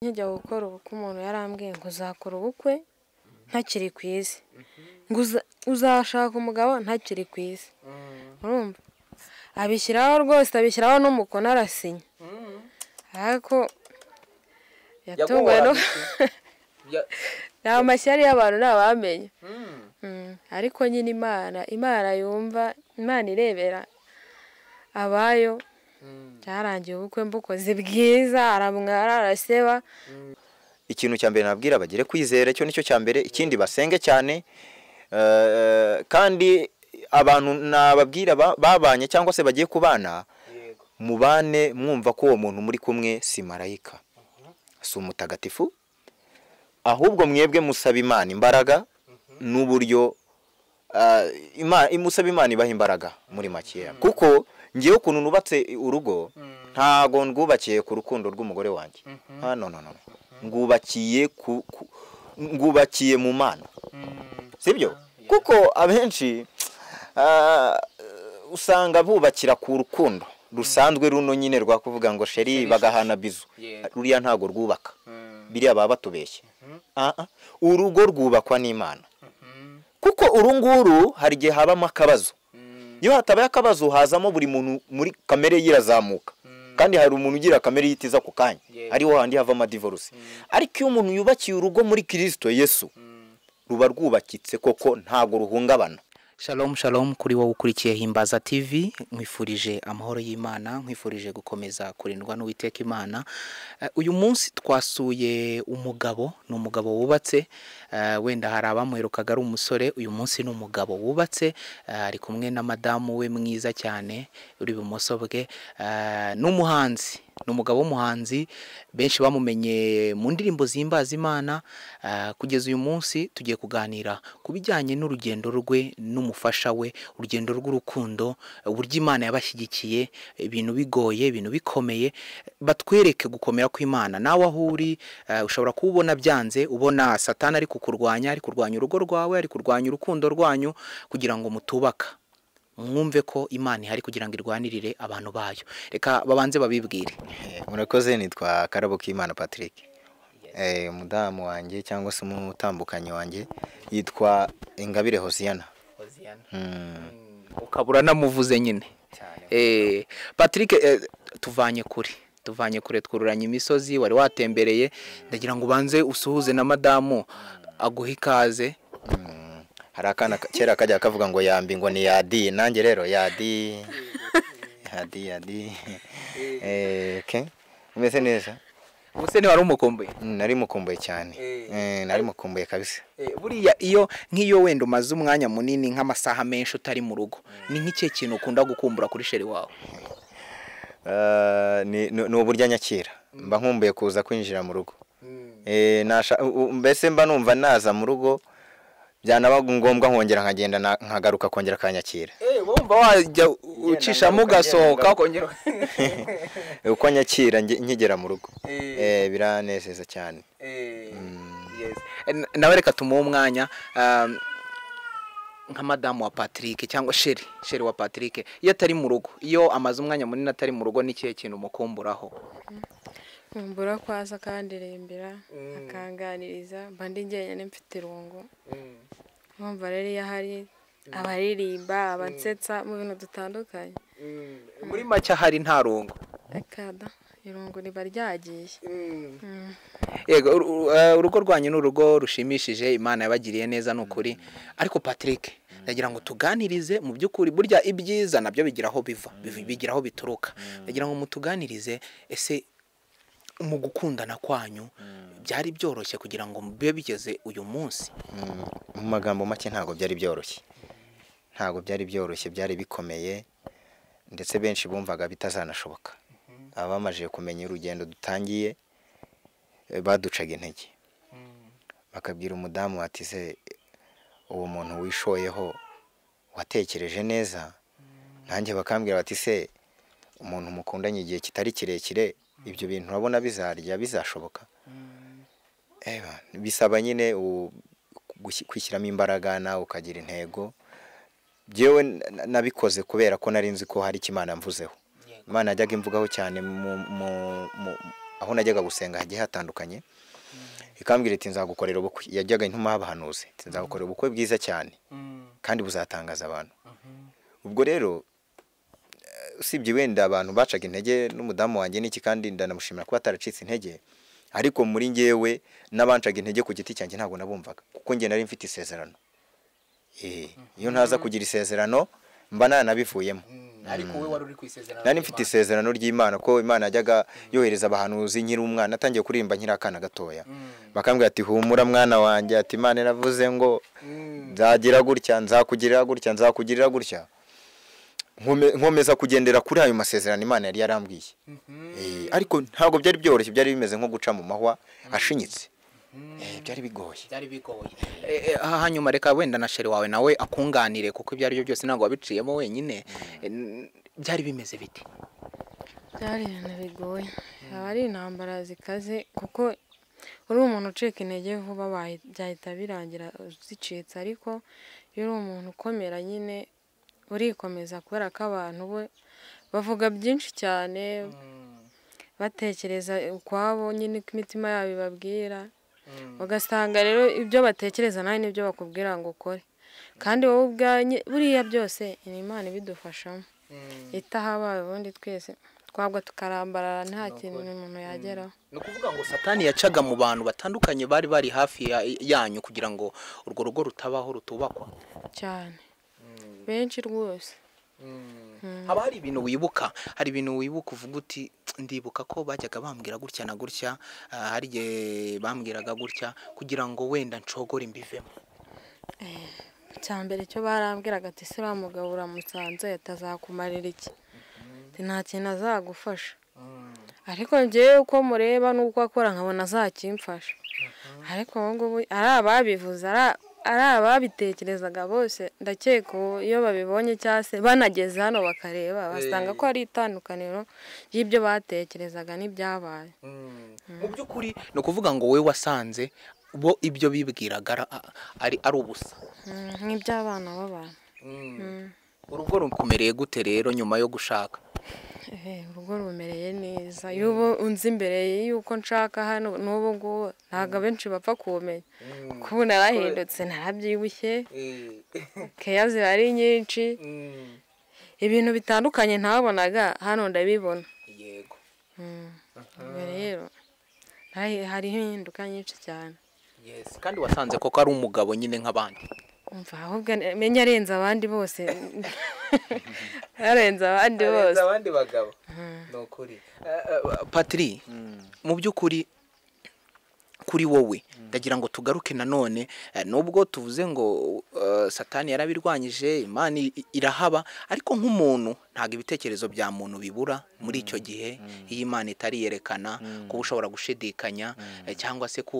Nkijya gukora ubukwe umuntu yarambwiye ngo uzakora ubukwe ntakiri ku isi, ngo uzashaka umugabo ntakiri ku isi, urumva abishyiraho rwose abishyiraho n'umukono arasinya, ariko yatunguwe no nta mashyari y'abantu ntawamenya, ariko nyine Imana, Imana yumva, Imana irebera abayo, byarangiye ubukwe mbukoze bwiza aramwara araseba. ikintu cya mbere nababwira bagire kwizera icyo nicyo cya mbere ikindi basenge cyane kandi abantu nababwira babanye cyangwa se bagiye kubana mubane mwumva ko uwo muntu muri kumwe si marayika si umutagatifu ahubwo mwebwe musaba imana imbaraga n'uburyo musaba imana ibaha imbaraga muri makeya kuko ngewe ukuntu nubatse urugo ntago ndwubakiye ku rukundo rw'umugore wanjye no no no ngwubakiye ku ngwubakiye mu mana sibyo kuko abenshi usanga bubakira ku rukundo rusanzwe runo nyine rwakuvuga ngo sheri bagahana bizu ruriya ntago rwubaka biriya baba batubeshye urugo rwubakwa n'imana kuko uru nguru hari igihe habamo akabazo iyo hatabaye akabazo hazamo buri muntu muri kamere ye irazamuka kandi hari umuntu ugira kamere yitiza ako kanya ariho handi havamo amadivoruse ariko iyo umuntu yubakiye urugo muri kirisito yesu ruba rwubakitse koko ntabwo ruhungabana Shalom shalom kuri wowe ukurikiye himbaza TV nkwifurije amahoro y'Imana nkwifurije gukomeza kurindwa n'uwiteka Imana uyu munsi twasuye umugabo ni umugabo wubatse wenda hari abamwirukaga ari umusore uyu munsi ni umugabo wubatse ari kumwe na madamu we mwiza cyane uri ibumoso bwe n'umuhanzi ni umugabo w'umuhanzi benshi bamumenye mu ndirimbo zihimbaza imana kugeza uyu munsi tugiye kuganira ku bijyanye n'urugendo rwe n'umufasha we urugendo rw'urukundo uburyo imana yabashyigikiye ibintu bigoye ibintu bikomeye batwereke gukomera kw'imana nawe aho uri ushobora kuba ubona byanze ubona satana ari kukurwanya ari kurwanya urugo rwawe ari kurwanya urukundo rwanyu kugira ngo mutubaka mwumve ko imana ihari kugira ngo irwanirire abantu bayo reka babanze babibwire murakoze nitwa karabo k'imana patrick umudamu wanjye cyangwa se umutambukanyi wanjye yitwa ingabire hosiyana ukaba uranamuvuze nyine patrick tuvanye kure tuvanye kure twururanye imisozi wari watembereye ndagira ngo ubanze usuhuze na madamu aguhe ikaze hari akana kera kajya kavuga ngo yambi ngo ni yadi nanjye rero yadi yadi yadi ke umeze neza ubuseni wari umukumbuye nari mukumbuye cyane nari mukumbuye kabisa buriya iyo nk'iyo wenda umaze umwanya munini nk'amasaha menshi utari mu rugo ni nk'ikihe kintu ukunda gukumbura kuri sheri wawe ni uburyo nyakira mba nkumbuye kuza kwinjira mu rugo mbese mba numva naza mu rugo byanaba ngombwa nkongera nkagenda nkagaruka kongera akanyakira wumva wajya ucishamo ugasohoka ukongera uko nyakira nkigera mu rugo biranezeza cyane nawe reka tumuhe umwanya nka madamu wa patrick cyangwa sheri sheri wa patrick iyo atari mu rugo iyo amaze umwanya munini atari mu rugo n'ikihe kintu umukumburaho kumbura ko aza akandirembera akanganiriza mbandi njyenyine mfite irungu nkumva rero iyo ahari abaririmba abansetsa mu bintu dutandukanye muri make ahari nta rungu akada irungu riba ryagiye yego urugo rwanyu ni urugo rushimishije imana yabagiriye neza ni ukuri ariko patrick ndagira ngo tuganirize mu by'ukuri burya ibyiza nabyo bigira aho biva bigira aho bituruka ndagira ngo mutuganirize ese mu gukundana kwanyu byari byoroshye kugira ngo bibe bigeze uyu munsi mu magambo make ntabwo byari byoroshye ntabwo byari byoroshye byari bikomeye ndetse benshi bumvaga bitazanashoboka abamaze kumenya urugendo dutangiye baducaga intege bakabwira umudamu watize uwo muntu wishoyeho watekereje neza nanjye bakambwira bati se umuntu mukundanye igihe kitari kirekire ibyo bintu urabona bizarya bizashoboka bisaba nyine kwishyiramo imbaraga nawe ukagira intego byewe nabikoze kubera ko nari nzi ko hari imana mvuzeho imana yajyaga imvugaho cyane aho najyaga gusenga hagiye hatandukanye ikambwira iti nzagukorera ubukwe yajyaga intuma habahanuze iti nzagukorera ubukwe bwiza cyane kandi buzatangaza abantu ubwo rero usibye wenda abantu bacaga intege n'umudamu wanjye n'iki kandi ndanamushimira kuba ataracitse intege ariko muri ngewe n'abancaga intege ku giti cyanjye ntabwo nabumvaga kuko njye nari mfite isezerano iyo ntaza kugira isezerano mba nanabivuyemo ariko we wari uri ku isezerano nari mfite isezerano ry'imana ko imana yajyaga yohereza abahanuzi nkiri umwana atangiye kuririmba nkiri akana gatoya bakambwira ati humura mwana wanjye ati imana iravuze ngo nzagira gutya nzakugirira gutya nzakugirira gutya Nkume- nkomeza kugendera kuri ayo masezerano imana yari yarambwiye Eh, ariko ntabwo byari byoroshye byari bimeze nko guca mu mahwa ashinyitse Eh, byari bigoye byari bigoye Eh, eh, ha- hanyuma reka wenda na sheri wawe nawe akunganire kuko ibyo ari byo byose ntabwo wabiciyemo wenyine Eh, n- byari bimeze biti byari ibintu bigoye aba ari intambara zikaze kuko uri umuntu ucika intege vuba bahi- byahita birangira zicitse ariko iyo uri umuntu ukomera nyine urikomeza kubera ko abantu we bavuga byinshi cyane batekereza ukwabo nyine ko imitima yabo ibabwira ugasanga rero ibyo batekereza nawe nibyo bakubwira ngo ukore kandi wowe ubwanye buriya byose ni imana ibidufashamo itahabaye ubundi twese twabwa tukarambarara nta kintu umuntu yageraho ni ukuvuga ngo satani yacaga mu bantu batandukanye bari bari hafi ya- yanyu kugira ngo urwo rugo rutabaho rutubakwa cyane benshi rwose haba hari ibintu wibuka hari ibintu wibuka uvuga uti ndibuka ko bajyaga bambwira gutya na gutya ah, hari igihe bambwiraga gutya kugira ngo wenda nshogore mbivemo icya mbere cyo barambwiraga ati ese uriya mugabo uramusanze atazakumarira iki Ati, nta kintu azagufasha ariko ngewe uko mureba n'uko akora nkabona azakimfasha ariko ubu ngubu ari ababivuze ari- ari ababitekerezaga bose ndakeka ubu iyo babibonye cyangwa se banageze hano bakareba basanga ko ari itandukaniro y'ibyo batekerezaga n'ibyabaye mu by'ukuri ni ukuvuga ngo wowe wasanze bo ibyo bibwiraga ara- a- ari ari ubusa Mm, nk'iby'abana b'abantu urugo rukumereye gute rero nyuma yo gushaka Eh, urugo rumereye neza iyo ubu unzi imbere y'uko nshaka hano n'ubu ngubu ntabwo abenshi bapfa kumenya kuko ubu narahindutse narabyibushye keya ziba ari nyinshi ibintu bitandukanye ntabonaga hano ndabibona yego Mm. Ubwo rero hari- hariho impinduka nyinshi cyane yes kandi wasanze koko ari umugabo nyine nk'abandi umva ahubwo menya arenze abandi bose arenze abandi bose abandi bagabo ni ukuri patiri mu by'ukuri kuri wowe ndagira ngo tugaruke nanone eh, nubwo tuvuze ngo eh, satani yarabirwanyije imana i- irahaba ariko nk'umuntu ntabwo ibitekerezo bya muntu bibura muri icyo gihe iyo imana itari yerekana kuba ushobora gushidikanya eh, cyangwa se ku,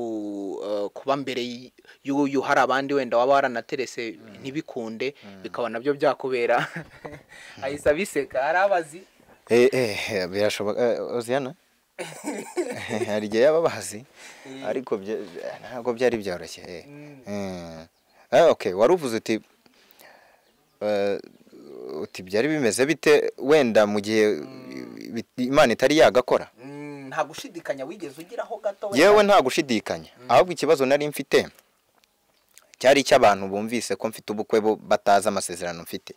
eh, kuba mbere y- y'uyu hari abandi wenda waba waranaterese ntibikunde bikaba nabyo byakubera ahise abiseka hari abazi Eh, eh, birashoboka eh, Oziana hari igihe yaba abazi ariko bya- ntabwo byari byoroshye eh. Mm. Ah, okay wari uvuze uti eh, uti byari bimeze bite wenda mu gihe bit- imana itari yagakora Mm, nta gushidikanya wigeze ugiraho gato wenda? yewe nta gushidikanya ahubwo ikibazo nari mfite cyari icy'abantu bumvise ko mfite ubukwe bo batazi amasezerano mfite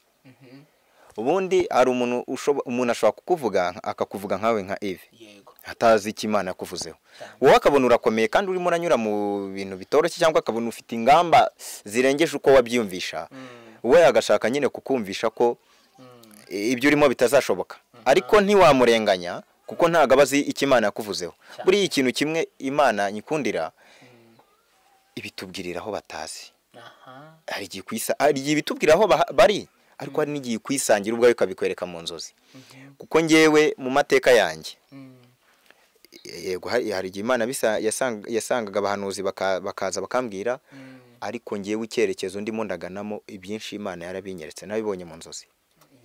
ubundi hari umuntu ushobo- umuntu ashobora kukuvuga akakuvuga nkawe nka Eve yego atazi icyo imana yakuvuzeho wowe akabona urakomeye kandi urimo uranyura mu bintu bitoroshye cyangwa akabona ufite ingamba zirengeje uko wabyiyumvisha we agashaka nyine kukumvisha ko eh, ibyo urimo bitazashoboka ariko ntiwamurenganya kuko ntabwo aba azi icyo imana yakuvuzeho buriya ikintu kimwe imana nyikundira ibitubwirira aho batazi aha hari igihe kwisa hari igihe ibitubwira aho baha- bari ariko hari n'igihe kwisangira ubwawe ukabikwereka mu nzozi kuko ngewe mu mateka yanjye yego hari hari igihe imana bisa- yasang- yasangaga abahanuzi baka- bakaza bakambwira ariko ngewe icyerekezo ndimo ndaganamo ibyinshi imana yarabinyeretse nabibonye mu nzozi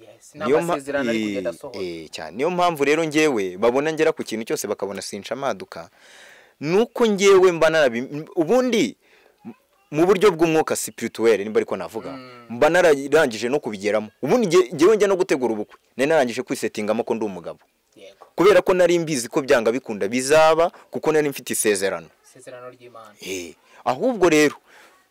yes niyo mpa- n'amasezerano ari kugenda asohora eh, eh, cyane niyo mpamvu rero ngewe babona ngera ku kintu cyose bakabona sinca maduka nuko ngewe mba narabi ubundi m- mu buryo bw'umwuka spirituel nimba ariko navuga mba nararangije no kubigeramo ubundi nge- ngewe njya no gutegura ubukwe nari narangije kwisetingamo ko ndi umugabo yego kubera ko nari mbizi ko byanga bikunda bizaba kuko nari mfite isezerano isezerano ry'imana Eh, ahubwo rero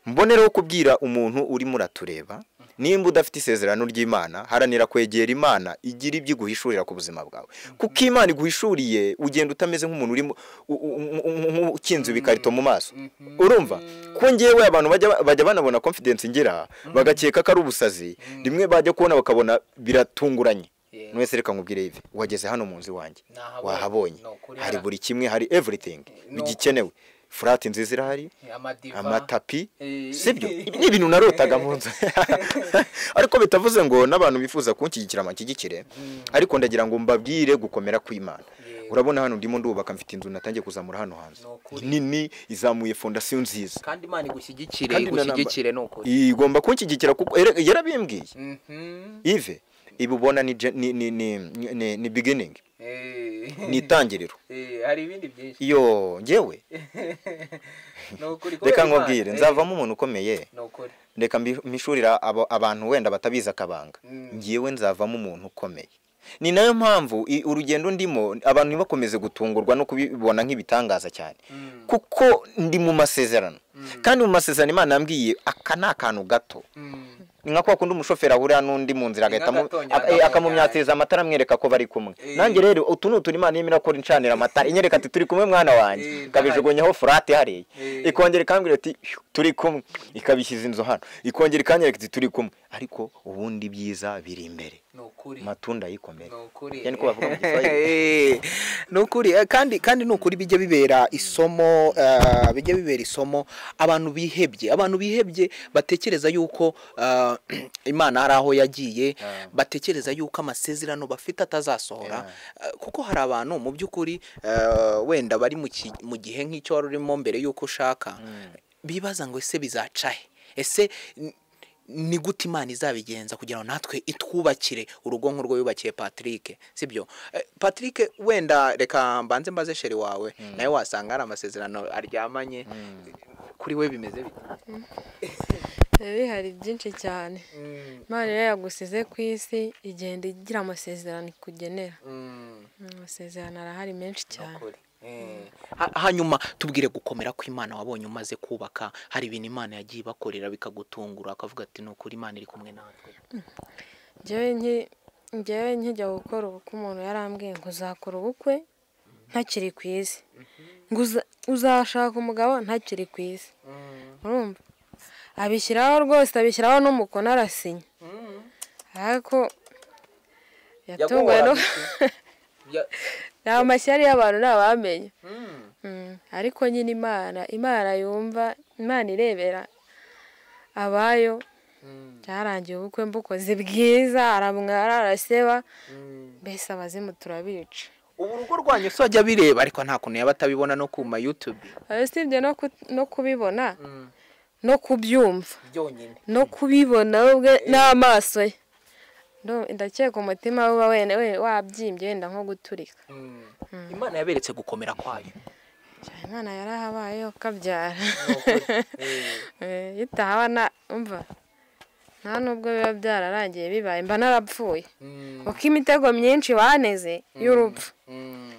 mbonereho kubwira umuntu urimo uratureba nimba udafite isezerano ry'imana haranira kwegera imana igira ibyo iguhishurira ku buzima bwawe kuko imana iguhishuriye ugenda utameze nk'umuntu urimo u- u- u- u- u- ukinze ibikarito mu maso urumva ko ngewe abantu bajya- bajya banabona confidence ngira bagakeka ko ari ubusazi rimwe bajya kubona bakabona biratunguranye Yego. mwese reka nkubwire ivi wageze hano mu nzu iwanjye Nahabonye. wahabonye Ni ukuri hari hara- buri kimwe hari everything ni uku- bigikenewe furati nziza irahari amadiva amatapi Eh. sibyo ibi ni ibintu narotaga mu nzu ariko bitavuze ngo n'abantu bifuza kunshyigikira banshyigikire ariko ndagira ngo mbabwire gukomera kw'imana Yego. urabona hano ndimo ndubaka mfite inzu natangiye kuzamura hano hanze Ni ukuri. nini izamuye fondasiyo nziza kandi imana igushyigikire Kandi na namba- igushyigikire ni ukuri igomba kunshyigikira kuko yara- yarabimbwiye Mhm. ive ibi ubona ni je- ni ni ni ni- ni beginning Eh. ni itangiriro Eh, hari ibindi byinshi iyo njyewe ni ukuri reka kubera Imana. nkubwire Eh, nzavamo umuntu ukomeye ni ukuri reka mbi- mpishurira abo- abantu wenda batabizi akabanga Mm. ngewe nzavamo umuntu ukomeye ni nayo mpamvu i- urugendo ndimo abantu ntibakomeze gutungurwa no kubibona nk'ibitangaza cyane Mm. kuko ndi mu masezerano kandi mu masezerano imana yambwiye aka ni akantu gato Mm. ni nka kwa kundi umushoferi ahurira n'undi mu nzira agahita amu- gatonya, aka- eh, akamumyatiriza akamumyatiriza amatara amwereka ko bari kumwe Eh. nanjye rero utu ni utu imana yemera ko ncanira amatara inyereka ati turi kumwe mwana wanjye Eh, ikabijugunyaho furate hariya Eh. ikongera ikambwira ati "Phew, turi kumwe ikabishyiza inzu hano ikongera ikanyereka iti turi kumwe ariko ubundi byiza biri imbere ni ukuri amatunda yikomere ni ukuri Yani ko bavuga mu Giswahili. Eh, ni ukuri eh, kandi kandi ni ukuri bijya bibera isomo eh, bijya bibera isomo abantu bihebye abantu bihebye batekereza yuko eh, imana hari aho yagiye batekereza yuko amasezerano bafite atazasohora Eh, kuko hari abantu mu by'ukuri eh, wenda bari mu ki- mu gihe nk'icyo wari urimo mbere y'uko ushaka bibaza ngo ese bizaca he ese n- ni gute imana izabigenza kugira ngo natwe itwubakire urugo nk'urwo yubakiye patrick sibyo Eh, patrick wenda reka mbanze mbaze sheri wawe nawe wasanga hari amasezerano aryamanye kuri we bimeze bite bihari byinshi cyane Mm. imana iyo yagusize ku isi igenda igira amasezerano ikugenera Mm. amasezerano arahari menshi ni cyane ukuri Eh. Ha- hanyuma tubwire gukomera kw'imana wabonye umaze kubaka hari ibintu imana yagiye ibakorera bikagutungura akavuga ati ni ukuri imana iri kumwe natwe ngewe nki- ngewe nkijya gukora ubukwe umuntu yarambwiye ngo uzakora ubukwe ntakiri ku isi ngo uza- uzashaka umugabo ntakiri ku isi Mm. urumva abishyiraho rwose abishyiraho n'umukono arasinya Mm. ariko yatunguwe no Yaguhoraga iki? Ya- ni amashyari y'abantu ntabamenye Mm. Mm, ariko nyine imana imana yumva imana irebera abayo Mm. byarangiye ubukwe mbukoze bwiza aramwara araseba Mm. mbese abazimu turabica ubu urugo rwanyu se wajya bireba ariko nta kuntu yaba atabibona no ku ma youtube usibye no ku- no kubibona Mm. no kubyumva byonyine no kubibona we ubwe n'amaso ye Ndo- ndakeka umutima we uba wene we- wabyimbye wenda nko guturika Mm. imana yaberetse gukomera kwayo imana yarahabaye ukabyara Ni ukuri. Eh. Eh, iyo utahabona umva nta nubwo biba byararangiye bibaye mba narapfuye Mm. kuko imitego myinshi waneze y'urupfu Mm.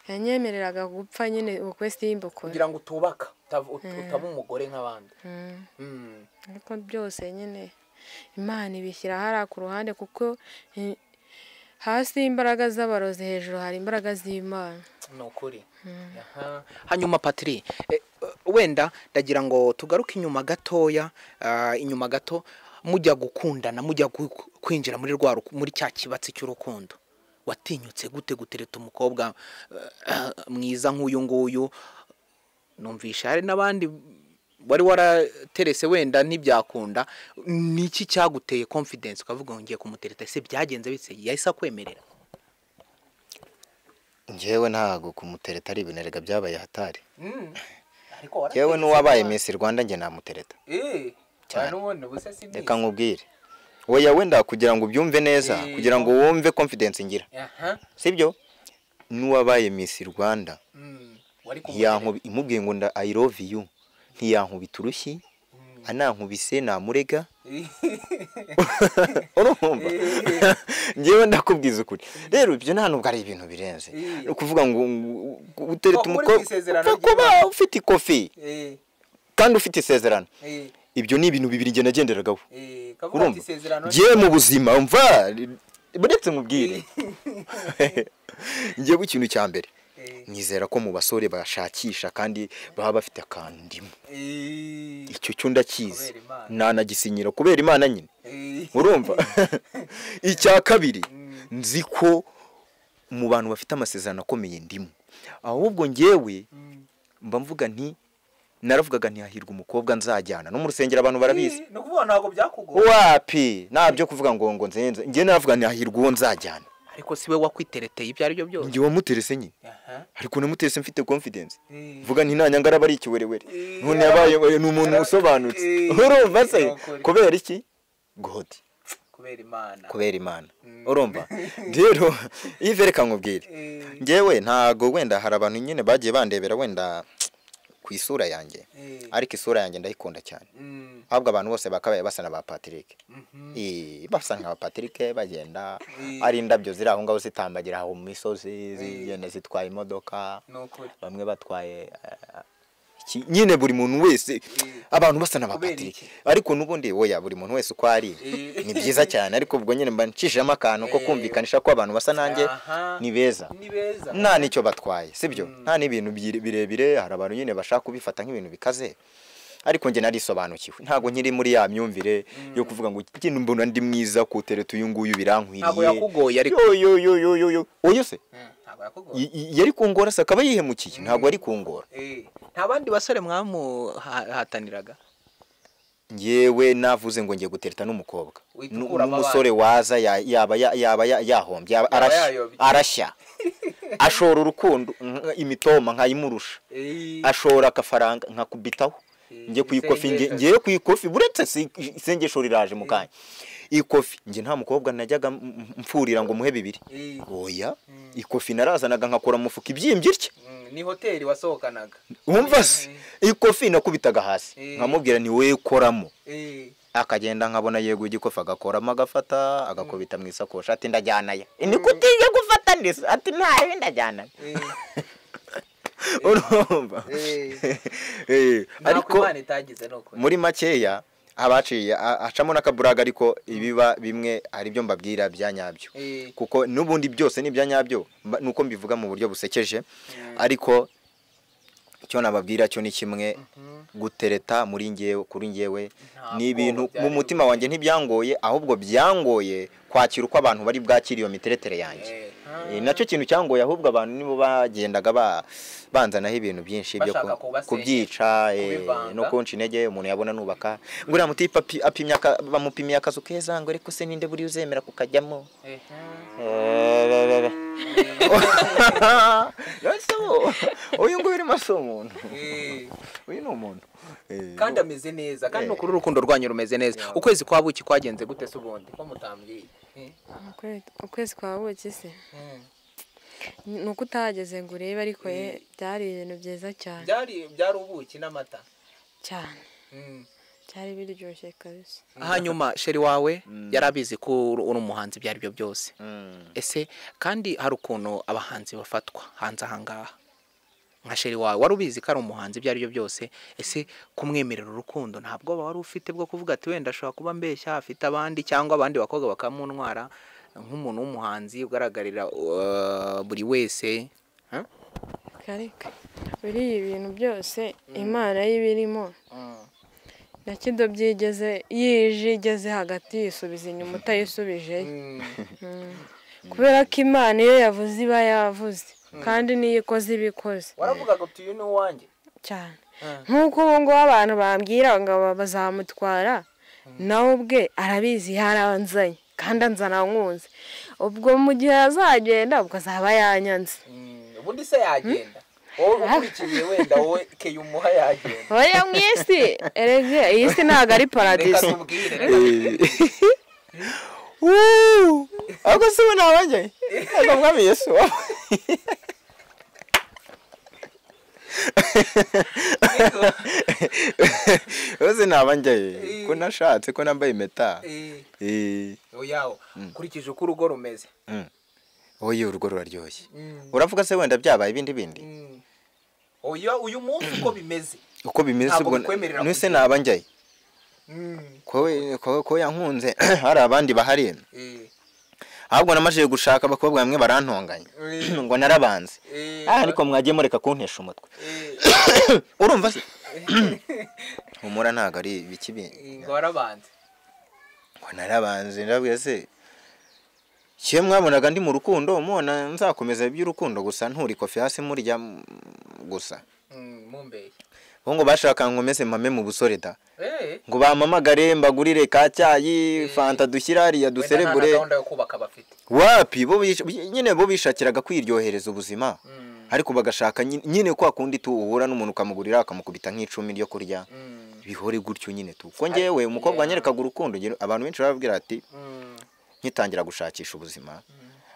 yanyemereraga gupfa nyine ubukwe simbukore kugira ngo utubaka utav- ut- utaba umugore nk'abandi Mm. Mm. ariko byose nyine imana ibishyira hariya ku ruhande kuko eh, hasi imbaraga z'abarozi hejuru hari imbaraga z'imana ni ukuri Aha. hanyuma patiri eh, wenda ndagira ngo tugaruke inyuma gatoya ah, inyuma gato mujya gukundana mujya gu- kwinjira muri rwa ruku- muri cya kibatsi cy'urukundo watinyutse gute gutereta umukobwa eh, mwiza nk'uyu nguyu numvisha hari n'abandi wari waraterese wenda ntibyakunda ni iki cyaguteye confidence ukavuga ngo ngiye kumutereta ese byagenze bise yahise akwemerera ngewe ntago kumutereta ari ibintu byabaye hatari Mm. ariko warateye ngewe n'uwabaye isoni. misi rwanda njye namutereta Eh. Cyane. Nubundi ubuse si reka misi. nkubwire oya wenda kugira ngo ubyumve neza Eh. kugira ngo wumve confidence ngira Aha. sibyo n'uwabaye misi rwanda Mm. Wari kumutereta. ntiyankubi imubwiye ngo nda i love you ntiyankubita urushyi Mm. anankubise namurega urumva ngewe ndakubwiza ukuri rero ibyo nta nubwo ari ibintu birenze ni ukuvuga ngo utereta Ko muri mu isezerano umukobwa kuba ufite ikofi Eh, kandi ufite isezerano eh, ibyo ni ibintu bibiri njye nagenderagaho eh, kavuga ati urumva isezerano ngewe mu buzima mva buretse nkubwire ngewe ikintu cya mbere Eh, nizera ko mu basore bashakisha kandi baba bafite akantu ndimo eh, icyo cyo ndakizi Kubera Imana. nanagisinyira kubera imana nyine eh, urumva icya kabiri nzi ko mu bantu bafite amasezerano akomeye ndimo ahubwo ngewe mm. mba mvuga nti naravugaga ntihahirwe umukobwa nzajyana no mu rusengero abantu barabizi Eh, ni ukuvuga ntabwo byakugoye wapi ntabyo kuvuga ngo ngo nzenze njye navuga ntihahirwe uwo nzajyana ariko si we wakwitereteye ibyo aribyo byose njye wamuterese nyine Aha, ariko namuterese mfite confidence eh, vuga nti nta nyangara aba ari ikiwerewere Eh, none yabaye ni umuntu yara- usobanutse Eh, urumva se yokore. kubera iki god kubera imana kubera imana urumva rero ivereka nkubwire Eh, ngewe ntago wenda hari abantu nyine bagiye bandebera wenda ku isura yanjye eh, ariko isura yanjye ndayikunda cyane mm, ahubwo abantu bose bakabaye basa na ba patrick mhm, Eh, basa nka ba patrick bagenda Eh. ari indabyo ziri aho ngaho zitambagira aho mu misozi zigenda zitwaye imodoka ni ukuri bamwe batwaye eh, iki- nyine buri muntu wese abantu basa na ba Kubera patrick iki? ariko n'ubundi oya buri muntu wese uko ari Eh. ni byiza cyane ariko ubwo nyine mba ncishijemo akantu ko Eh. kumvikanisha ko abantu basa nanjye Aha. ni beza ni beza nta n'icyo batwaye sibyo nta n'ibintu byi- birebire hari abantu nyine bashaka kubifata nk'ibintu bikaze ariko njye narisobanukiwe ntabwo nkiri muri ya myumvire yo kuvuga ngo iki kintu mbona ndi mwiza kutereta uyu nguyu ntabwo birankwiriye yakugoye ariko yo yo yo yo yo yo oyo se Mm, ntabwo yakugoye y- y- yari kungora se akaba yihemukiye ntabwo ari kungora Eh, nta bandi basore mwamuhataniraga ngewe navuze ngo ngiye gutereta n'umukobwa Wita Nu- ukuramo n'umusore waza ya- yaba ya- yaba ya- yahombye yaba arashya yayobye. arashya ashora urukundo nka- imitoma nkayimurusha eh, ashora agafaranga nkakubitaho Eh, njye ku ikofi isengesho. ngiye ku ikofi buretse si- isengesho riraje mu kanya ikofi njye nta mukobwa najyaga m- m- mfurira ngo muhe bibiri eh, oya ikofi narazanaga nkakora umufuka ibyimbye itya mm, ni hoteli wasohokanaga wumva se ikofi nakubitaga hasi Eh. nkamubwira ni wowe koramo Eh, akagenda nkabona yeguye igikofi agakoramo agafata agakubita mu isakoshi ati ndajyanayo ni kutiye gufata ndetse ati ntayo ndajyanayo eh, urumva eh. Eh, ntabwo imana itagize ni ukuri muri makeya abaciye a- acamo n'akaburaga ariko ibiba bimwe hari ibyo mbabwira bya nyabyo Eh, kuko n'ubundi byose ni ibya nyabyo mba- nuko mbivuga mu buryo busekeje ariko icyo nababwira cyo ni kimwe gutereta muri ngewe kuri ngewe Ntabwo ni ibintu byari mu mutima wanjye ntibyangoye ahubwo byangoye kwakira uko abantu bari bwakira iyo miteretere yanjye eh, Eh, nacyo kintu cyangoye ahubwo abantu nibo bagendaga ba- banzanaho ibintu byinshi byo Bashaka ku- kubasenya, kubyica eh, kubivanga. no kunca intege umuntu yabona nubaka ngo uriya mutipe api- apimye aka- bamupimiye akazu keza ngo ariko se ninde buriya uzemera kukajyamo eh, Eh, Ese wo, uyu nguyu urimo si umuntu eh, uyu ni umuntu Eh, kandi ameze neza kandi ni Eh. ukuri urukundo rwanyu rumeze neza ukwezi kwa buki kwagenze gute se ubundi ko mutambwiye Eh, Ukwe- ukwezi kwa buki se mm. ni uko utahageze ngo urebe ariko ye byari ibintu byiza cyane byari byari ubuki n'amata cyane Mm. byari biryoshye kabisa hanyuma sheri wawe yari abizi ko uri uri umuhanzi ibyo aribyo byose mm. ese kandi hari ukuntu abahanzi bafatwa hanze ahangaha nka sheri wawe wari ubizi ko ari umuhanzi ibyo aribyo byose ese kumwemerera urukundo nta bwoba wari ufite bwo kuvuga ati wenda ashobora kuba mbeshya afite abandi cyangwa abandi bakobwa bakamunwara nk'umuntu w'umuhanzi ugaragarira uh, buri wese Huh? karika biriya ibintu byose imana y'ibirimo Mm. na kido byigeze yije igeze hagati yisubiza inyuma utayisubije Mm. kubera ko imana iyo yavuze iba yavuze kandi n'iyo ikoze iba ikoze waravugaga uti uyu ni uwanjye cyane Mm. nk'uko ubu ngubu abantu bambwira ngo aba bazamutwara nawe ubwe arabizi yaranzanye kandi anzana nkunze ubwo mu gihe azagenda ubwo azaba yanyanze Mm, ubundi se yagenda wowe ukurikiye wenda wowe keya umuha yagenda oya mu isi erege iyi si ntabwo ari reka paradizo tubwire reka ahubwo si we ntabajye reka mwami yesu rwose naba njyayo ko nashatse ko nambaye impeta Eh, Eh, oyaho ukurikije uko urugo rumeze mm. oye urugo ruraryoshye Mm. uravuga se wenda byabaye ibindi bindi Mm. Oya uyu munsi uko bimeze uko bimeze Ntabwo ubwo bikwemerera nuse kugenda. naba njyayo Mm. ko- ko ko yankunze hari abandi bahari Eh, ahubwo namajije gushaka abakobwa bamwe barantonganya Eh. ngo narabanze eh, ah ariko mwagiye mureka kuntesha umutwe eh, urumva se humura ntabwo ari ibiki bindi eh, ngo warabanze ngo narabanze ndabwira se kiyo mwabonaga ndi mu rukundo mubona nzakomeza iby'urukundo gusa nturi kofi hasi murya mm, gusa Mm, mumbeye bo ngo bashaka nkomeze mame mu busore da Eh, ngo bampamagare mbagurire ka cyayi fanta dushyira hariya wenda nta na duserebure gahunda yo kubaka bafite wapi bo bish- nyine bo bishakiraga kwiryohereza ubuzima Mm. ariko bagashaka nyi- nyine kwa kundi tu uhura n'umuntu ukamugurira akamukubita nk'icumi ryo kurya Mm. bihore gutyo nyine tu ko ngewe umukobwa wanyerekaga urukundo ngira- abantu benshi barabwira ati Mm. nkitangira gushakisha ubuzima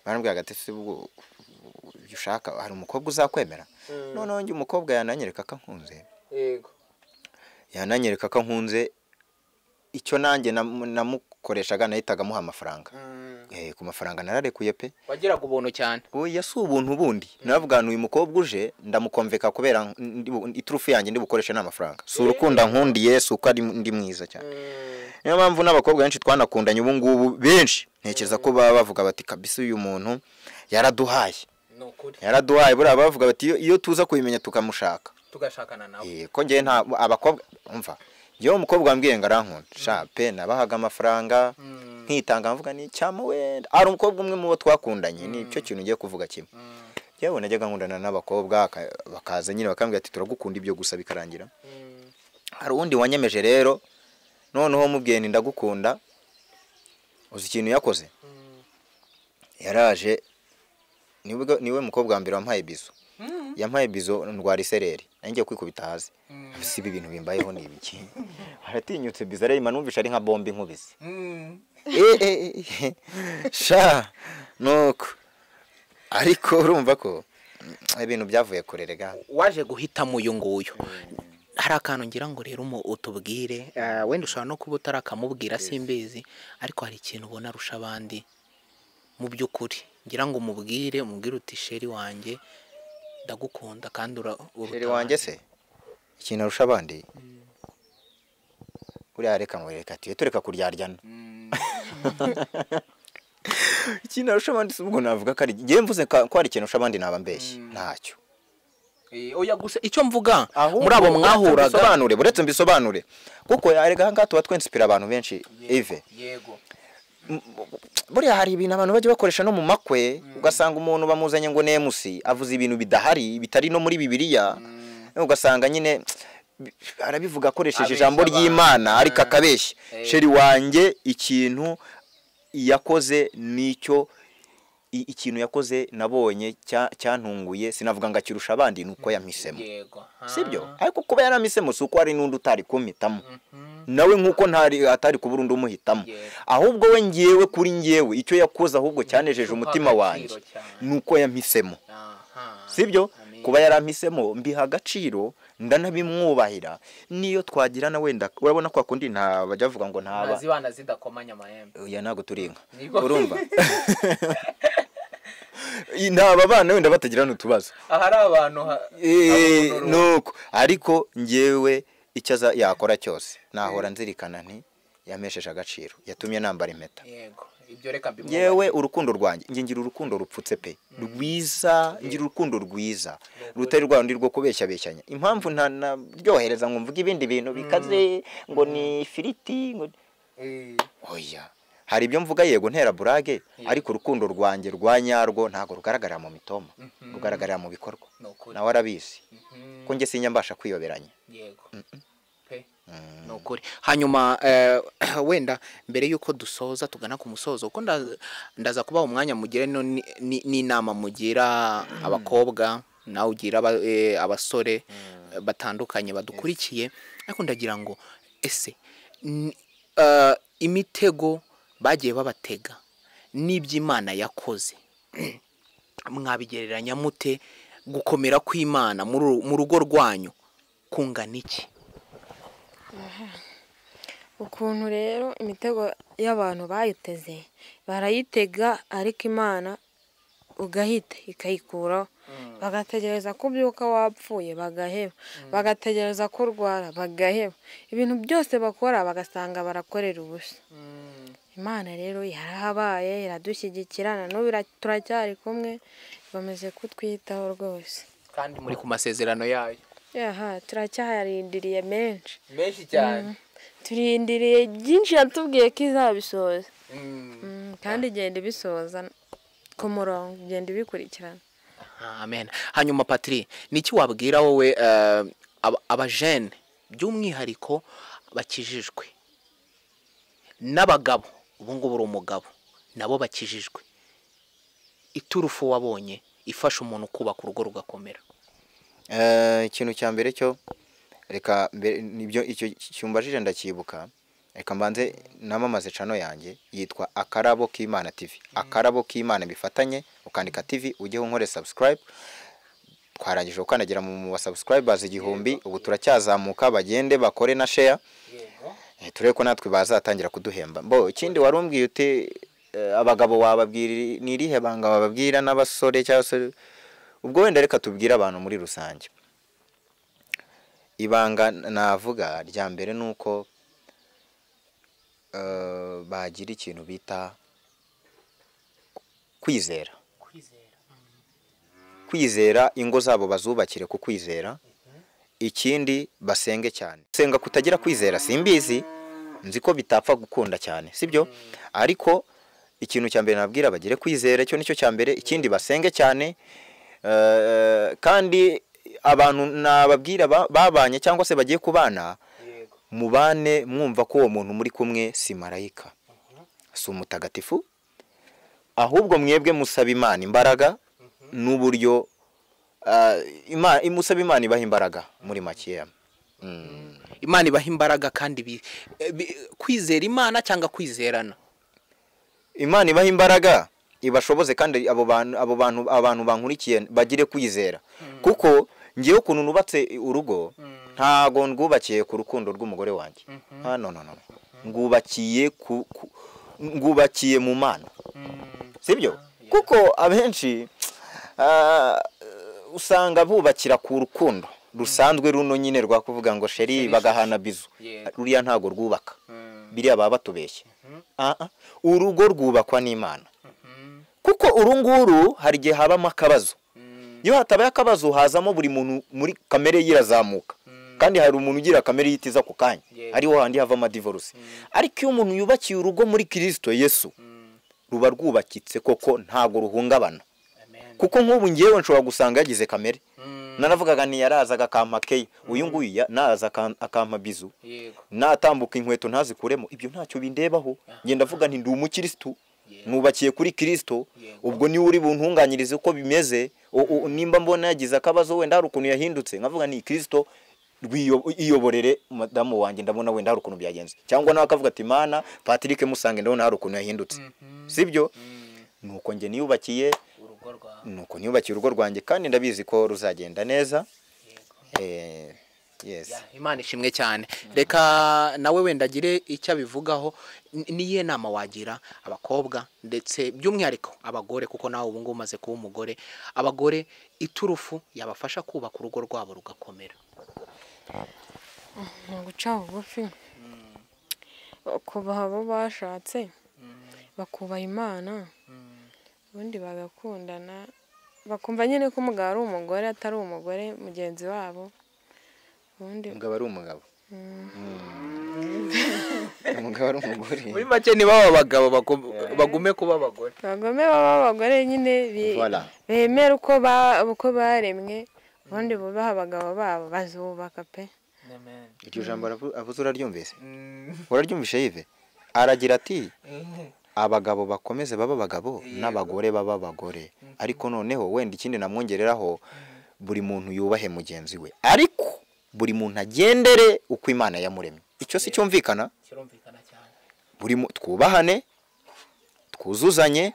barambwira ati se ubwo ibyo ushaka hari umukobwa uzakwemera Mm. noneho njye umukobwa yananyereka ko nkunze Yego. yananyereka ko nkunze icyo nanjye namu- namukoreshaga nahitaga amuha amafaranga Mm. Eh, ku mafaranga nararekuye pe wagiraga ubuntu cyane oya si ubuntu bundi navuga uyu mukobwa uje ndamukomveka kubera n- ndi bu- iturufu yanjye ndi bukoreshe n'amafaranga si urukundo nkundiye si uko ari ndi mwiza cyane niyo mpamvu n'abakobwa benshi twanakundanye ubu ngubu benshi ntekereza ko baba bavuga bati kabisa uyu muntu yaraduhaye ni ukuri yaraduhaye buriya bavuga bati iyo, iyo tuza kubimenya tukamushaka tugashakana nawe Eh, ko ngewe nta abakobwa umva iyo umukobwa wambwiye ngo arankunda sha pe nabahaga amafaranga Mm. nkitanga mvuga ni cyama wenda hari umukobwa umwe mu bo twakundanye ni cyo kintu ugiye kuvuga kimwe yewe najyaga nkundana n'abakobwa aka- bakaza nyine bakambwira ati turagukunda ibyo gusa bikarangira Mm. hari uwundi wanyemeje rero noneho mubwiye nti ndagukunda uzi ikintu yakoze Mm. yaraje nibwo- niwe mukobwa wa mbere wampaye bizo yampaye bizo ndwara isereri nanjye kwikubita hasi Mm. si ibi bintu bimbayeho ni ibiki aratinyutse bizo areba numvisha ari nka bombe nkubise Mm. Eh, eh, eh, sha nuko ariko urumva ko mm, ibintu byavuye kure rega waje guhitamo uyu nguyu hari akantu ngira ngo rero umu- utubwire eh, wenda ushobora no kuba utarakamubwira simbizi ariko hari ikintu ubona arusha abandi mu by'ukuri ngira ngo umubwire umubwire uti sheri wanjye ndagukunda kandi ura uruta Sheri wanjye se ikintu arusha abandi uriya reka ngo reka tuye tureka kuryaryana Mm. ikintu arusha abandi si ubwo navuga ko ari ngewe mvuze ka- ko hari ikintu arusha abandi naba mbeshyi Mm. ntacyo Eh, oya gusa icyo mvuga Ahubwo muri abo uretse mwahuraga mbisobanure buretse mbisobanure kuko arega ahangaha tuba twensipira abantu benshi ive yego buriya hari ibintu abantu bajya bakoresha no mu makwe ugasanga umuntu bamuzanye ngo ni emusi avuze ibintu bidahari bitari no muri bibiliya ugasanga nyine bi- arabivuga akoresheje Abeshya ijambo abantu. ry'imana ariko akabeshya Eh. sheri wanjye ikintu yakoze nicyo i- ikintu yakoze nabonye cya- cyantunguye sinavuga ngo akirusha abandi ni uko yamisemo yego sibyo ariko kuba yaramisemo si uko hari n'undi utari kumhitamo nawe nk'uko ntari atari kubura undi umuhitamo Yego. ahubwo we ngewe kuri ngewe icyo yakoze ahubwo cyanejeje Uha umutima agaciro wanjye cyane. ni uko yampisemo aha sibyo Amen. kuba yarampisemo mbiha agaciro ndanabimwubahira niyo twagirana wenda urabona kwa kundi nta bajya bavuga ngo ntaba nazibana zidakomanya amahembe oya ntabwo turi inka Nibwo. urumva ntaba abana wenda batagirana utubazo ahari abantu ha- Eh, abonora uwo. nuko ariko ngewe icyo aza- yakora cyose nahora nzirikana nti yamesheje agaciro yatumye nambara impeta yego ibyo reka mbimwubahire. yewe urukundo rwanjye nge ngira urukundo rupfutse pe rwiza ngira urukundo rwiza rutari rwa rundi rwo kubeshya beshyanya impamvu ntanaryohereza ngo mvuge ibindi bintu bikaze ngo ni ifiriti ngo Eh, oya hari ibyo mvuga yego ntera burage ariko urukundo rwanjye rwa nyarwo ntabwo rugaragarira mu mitoma rugaragarira mu bikorwa ni ukuri nawe arabizi Mhm, ko nge sinya mbasha kwiyoberanya yego Pe. ni ukuri hanyuma eh, wenda mbere y'uko dusoza tugana ku musozo kuko nda- ndaza kubaha umwanya mugire no ni- ni- n'inama mugira abakobwa nawe ugira aba- eh, abasore eh, batandukanye badukurikiye ariko ndagira ngo ese ni- eh, imitego bagiye babatega n'iby'imana yakoze mwabigereranya mute gukomera kw'imana muri uru- mu rugo rwanyu kungana iki ukuntu rero imitego y'abantu bayiteze barayitega ariko imana ugahita ikayikuraho bagategereza ko ubyuka wapfuye bagaheba bagategereza ko urwara bagaheba ibintu byose bakora bagasanga barakorera ubusa imana rero yarahabaye iradushyigikira na n'ubu ira- turacyari kumwe bameze kutwitaho rwose kandi muri muri ku masezerano yayo aha turacyarindiriye menshi menshi cyane turindiriye byinshi yatubwiye ko izabisoza Mm. Mm, kandi igenda ibisoza ku murongo igenda ibikurikirana amen hanyuma patiri niki wabwira wowe eh, aba- abajene by'umwihariko bakijijwe n'abagabo ubu ngubu uri umugabo nabo bakijijwe iturufu wabonye ifasha umuntu kubaka urugo rugakomera Eh, ikintu cya mbere cyo reka mbere nibyo icyo cyumbajije ndacyibuka reka mbanze namamaze cano yanjye yitwa akarabo k'imana tv akarabo k'imana bifatanye ukandika tv ujye unkore subscribe twarangije gukandagira mu ba subscribers igihumbi ubu turacyazamuka bagende bakore na share Yego. Eh, turebe ko natwe bazatangira kuduhemba mbo ikindi wari umbwiye uti eh, abagabo wababwira ni irihe banga wababwira n'abasore cyangwa se ubwo wenda reka tubwire abantu muri rusange ibanga navuga rya mbere ni uko eh, bagira ikintu bita kwizera kwizera ingo zabo bazubakire ku kwizera ikindi basenge cyane senga kutagira kwizera simbizi nzi ko bitapfa gukunda cyane sibyo ariko ikintu cya mbere nabwira bagire kwizera icyo nicyo cya mbere ikindi basenge cyane Eh, kandi abantu nababwira ba- babanye cyangwa se bagiye kubana Yego. mubane mwumva ko uwo muntu muri kumwe si marayika si umutagatifu ahubwo mwebwe musaba imana imbaraga n'uburyo ah, Ima- musaba imana ibaha imbaraga muri makeya Mm. imana ibaha imbaraga kandi bi- eh, bi- kwizera imana cyangwa kwizerana imana ibaha imbaraga ibashoboze kandi abo bantu abo bantu abantu bankurikiye bagire kwizera kuko ngewe ukuntu nubatse urugo ntago ndwubakiye ku rukundo rw'umugore wanjye Ah, no no no ngwubakiye ku ku- ngwubakiye mu mana sibyo kuko abenshi ah, usanga bubakira ku rukundo rusanzwe runo nyine rwa kuvuga ngo sheri bagahana bizu Yego. ruriya ntago rwubaka Mm. biriya baba batubeshye Ah, ah. urugo rwubakwa n'imana kuko uru nguru hari igihe habamo akabazo Mm. iyo hatabaye akabazo hazamo buri muntu muri kamere ye irazamuka kandi hari umuntu ugira kamere yitiza ako kanya Yego. ariho handi havamo adivoruse ariko iyo umuntu yubakiye urugo muri kirisito yesu Mm. ruba rwubakitse koko ntabwo ruhungabana Amen. kuko nk'ubu ngewe nshobora gusanga yagize kamere Mm. naravugaga nti yarazaga akampa keya uyu nguyu ya- naza akampa- akampa bizu Yego. natambuka inkweto ntazikuremo ibyo ntacyo bindebaho ngenda mvuga nti ndi umukirisitu nubakiye kuri kirisito Yego. ubwo niwe uri buntunganyirize uko bimeze o- o- nimba mbona yagize akabazo wenda hari ukuntu yahindutse nkavuga ni kirisito rwiyo- iyoborere madamu wanjye ndabona wenda hari ukuntu byagenze cyangwa nawe akavuga ati mana patrick musange ndabona hari ukuntu yahindutse sibyo Mm. nuko njye niyubakiye urugo rwawe nuko niyubakiye urugo rwanjye kandi ndabizi ko ruzagenda neza eh yes Ya, imana ishimwe cyane reka nawe wenda agire icyo abivugaho Ni- niyihe nama wagira abakobwa ndetse by'umwihariko abagore kuko nawe ubu ngubu umaze kuba umugore abagore iturufu yabafasha kubaka urugo rwabo rugakomera ni uguca bugufi bakubaha abo bashatse bakubaha imana ubundi bagakundana bakumva nyine ko umugabo ari umugore atari umugore mugenzi wabo ubundi umugabo ari umugabo Mm. umugabo ari umugore muri make ni baba abagabo bagume kuba abagore abagome baba abagore nyine bi- Voilà. bemera uko ba- uko baremwe ubundi bubaha abagabo babo bazubaka pe Amen. iryo jambo aravu- avuze uraryumvise Mm. uraryumvishe yive aragira ati abagabo bakomeze baba abagabo n'abagore baba abagore ariko noneho wenda ikindi namwongereraho buri muntu yubahe mugenzi we ariko buri muntu agendere uko imana yamuremye icyo si cyumvikana kirumvikana cyane buri mu- twubahane twuzuzanye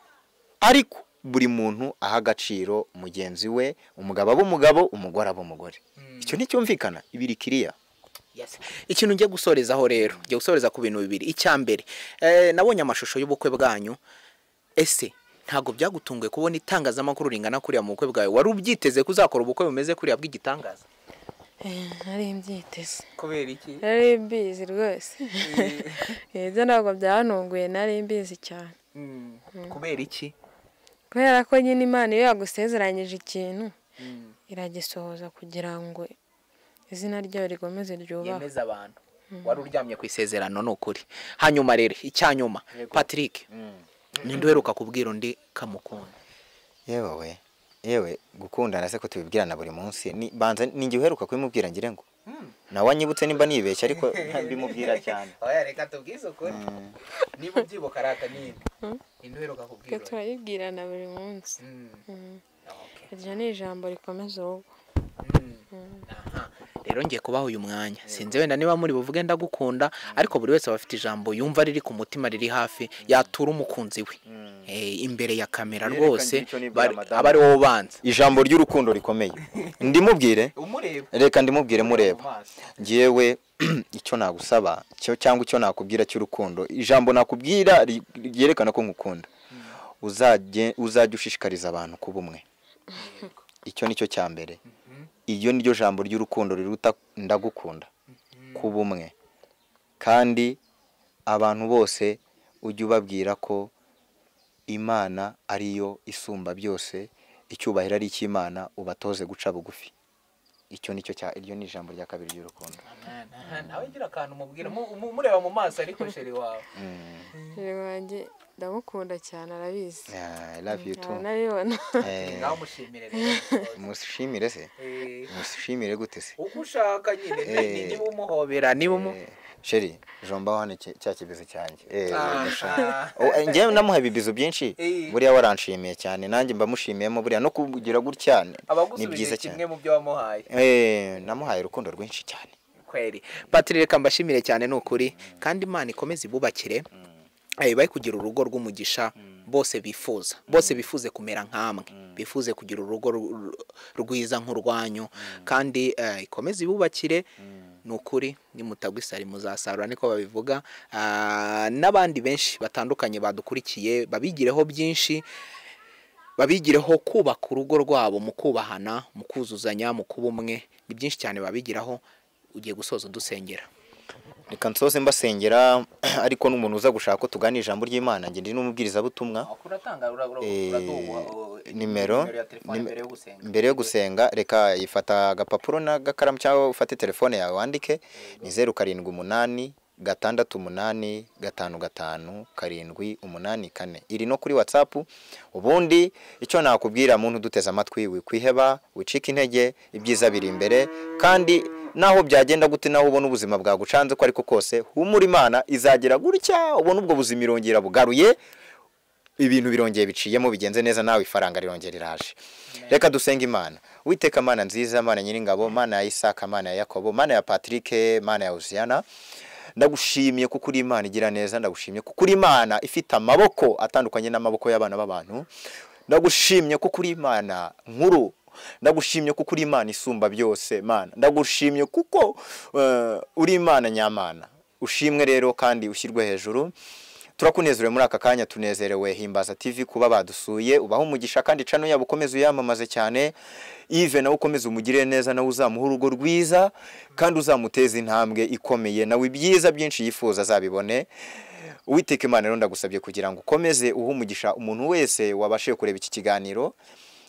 ariko buri muntu aha agaciro mugenzi we umugabo aba umugabo umugore aba umugore icyo nticyumvikana ibiri kiriya ikintu njya gusorezaho rero njya gusoreza ku bintu bibiri icya mbere eh, nabonye amashusho y'ubukwe bwanyu ese ntabwo byagutunguye kubona itangazamakuru ringana kuriya mu bukwe bwawe wari ubyiteze ko uzakora ubukwe bumeze kuriya bw'igitangaza nari mbyiteze kubera iki nari mbizi rwose ibyo ntabwo byantunguye nari mbizi cyane Mm. kubera iki kubera ko nyine imana iyo yagusezeranyije ikintu iragisohoza kugira ngo izina ryayo rigomeze ryubahwe yemeza abantu wari uryamye ku isezerano ni ukuri hanyuma rero icyanyuma patrick ninde uheruka kubwira undi kamukunda yewe we yewe gukundana se ko tubibwirana buri munsi ni- banza ninjye uheruka kubimubwira ngira ngo nawe anyibutse nimba nibeshya ariko mbimubwira cyane oya reka tubwize ukuri niba ubyibuka arata ninde indi uheruka kubwira twe turayibwirana buri munsi iryo ni ijambo rikomeza urugo aha rero ngiye kubaha uyu mwanya sinzi wenda niba muri buvuge ndagukunda ariko buri wese aba afite ijambo yumva riri ku mutima riri hafi yatura umukunzi we Eh, imbere ya kamera Yerekanye rwose icyo nibwira bari- madamu. aba ari wowe ubanza ijambo ry'urukundo rikomeye ndimubwire umureba reka ndimubwire mureba mu maso. ngewe icyo nagusaba cyo cyangwa icyo nakubwira cy'urukundo ijambo nakubwira ri- ryerekana ko ngukunda uzajye uzajya ushishikariza abantu kuba umwe icyo ni cyo cya mbere iryo ni ryo jambo ry'urukundo riruta ndagukunda kuba umwe kandi abantu bose ujye ubabwira ko imana ariyo isumba byose icyubahiro ari icy'imana ubatoze guca bugufi icyo ni cyo cya iryo ni ijambo rya kabiri ry'urukundo Aha, nawe gira akantu umubwira mu- mu- umureba mu maso ariko sheri wawe rero wanjye ndamukunda cyane arabizi Yeah, I love you too. Nkaba nabibona Eh, nawe umushimire rero mushimire se Eh, mushimire gute se uko ushaka nyine Eh. ni- niba umuhobera hobera niba umu Eh, sheri jombaho hano iki- cya kibizo cyanjye Eh, Ah, ndashaka. ah. Oh, eh, njyewe namuha ibibizo byinshi Eh. buriya waranshimiye cyane nanjye mbamushimiyemo buriya no kugira gutya ni- ni byiza abagusubije kimwe cyane mu byo wamuhaye Eh, namuhaye urukundo rwinshi cyane kweri patiri reka mbashimire cyane ni ukuri kandi imana ikomeze ibubakire Eh, bahe kugira urugo rw'umugisha bose bifuza bose bifuze kumera nk'amwe bifuze kugira urugo ru- rwiza nk'urwanyu kandi eh, ikomeze ibubakire ni ukuri nimutagwa isari muzasarura niko babivuga Ah, n'abandi benshi batandukanye badukurikiye babigireho byinshi babigireho kubaka urugo rwabo mu kubahana mu kuzuzanya mu kuba umwe ni byinshi cyane babigiraho ugiye gusoza udusengera reka nsoze mbasengera ariko n'umuntu uza gushaka ko tugana ijambo ry'imana njye ndi n'umubwirizabutumwa uratanga Eh, nimero nimero ya telefone nim- mbere yo gusenga mbere yo gusenga reka ifata agapapuro n'agakaramu cyangwa ufate telefone yawe wandike ni zeru karindwi umunani gatandatu umunani gatanu gatanu karindwi umunani kane iri no kuri watsapu ubundi icyo nakubwira muntu uduteze amatwi wikwiheba wicika intege ibyiza biri imbere kandi naho byagenda gute nawe ubona ubuzima bwagucanze ko ariko kose humura imana izagira gutya ubona ubwo buzima irongera bugaruye ibintu birongeye biciyemo bigenze neza nawe ifaranga rirongera riraje reka dusenge imana witeka mana nziza mana nyiringabo mana ya isaka mana ya yakobo mana ya patrick mana ya uziyana ndagushimiye kuko uri imana igira neza ndagushimiye kuko uri imana ifite amaboko atandukanye n'amaboko y'abana b'abantu ndagushimye kuko uri imana nkuru ndagushimye kuko uri imana isumba byose mana ndagushimye kuko eh, uri imana nyamana ushimwe rero kandi ushyirwe hejuru turakunezerewe muri aka kanya tunezerewe himbaza tv kuba badusuye ubaho umugisha kandi cano yabo ukomeze uyamamaze cyane ive nawe ukomeze umugirire neza nawe uzamuha urugo rwiza kandi uzamuteza intambwe ikomeye nawe ibyiza byinshi yifuza azabibone uwiteka imana rero ndagusabye kugira ngo ukomeze uhe umugisha umuntu wese wabashije kureba iki kiganiro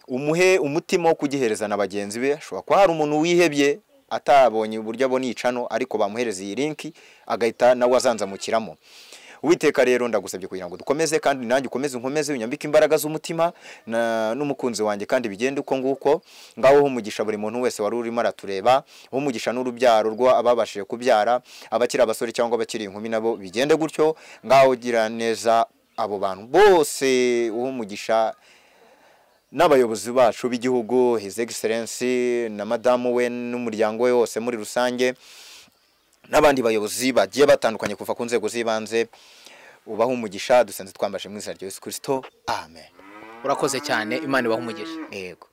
umuhe umutima wo kugihereza na bagenzi be ashobora kuba hari umuntu wihebye atabonye uburyo abona iyi cano ariko bamuhereza iyi linki agahita nawe azanzamukiramo uwiteka rero ndagusabye kugira ngo dukomeze kandi nanjye ukomeze unkomeze unyambike imbaraga z'umutima na- n'umukunzi wanjye kandi bigende uko nguko ngaho umugisha buri muntu wese wari urimo aratureba umugisha n'urubyaro rwo ababashije kubyara abakiri abasore cyangwa abakiri inkumi nabo bigende gutyo ngaho gira neza abo bantu bose umugisha n'abayobozi bacu b'igihugu his excellence na madamu we n'umuryango we wose muri rusange n'abandi bayobozi bagiye batandukanye kuva ku nzego z'ibanze ubaho umugisha dusenze twambashe mu izina rya Yesu Kristo amen urakoze cyane imana ibaha umugisha yego